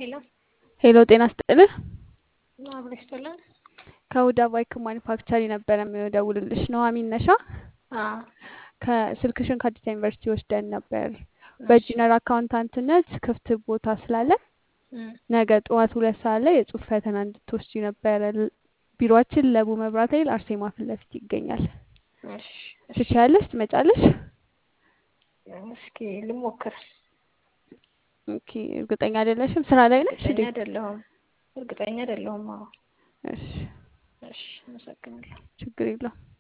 ሄሎ ሄሎ ጤና ስጥልን። አብሮ ይስጥልን። ከሁዳ ባይክ ማኒፋክቸር የነበረ የምደውልልሽ ኑሐሚን ነሻ? አዎ ከስልክሽን ከአዲስ ዩኒቨርሲቲ ወስደን ነበር። እሺ በጂነር አካውንታንትነት ክፍት ቦታ ስላለ እም፣ ነገ ጠዋት ሁለት ሰዓት ላይ የጽሁፍ ፈተና እንድትወስጂ ነበረ። ል- ቢሮአችን ለቡ መብራት ኃይል አርሴማ ፊት ለፊት ይገኛል። እሺ እሺ ትችያለሽ? ትመጫለሽ? እስኪ ልሞክር። ኦኬ። እርግጠኛ አይደለሽም? ስራ ላይ ነሽ እርግጠኛ እንዴ? አይደለሁም እርግጠኛ አይደለሁም። አዎ እሺ፣ እሺ አመሰግናለሁ። ችግር የለውም።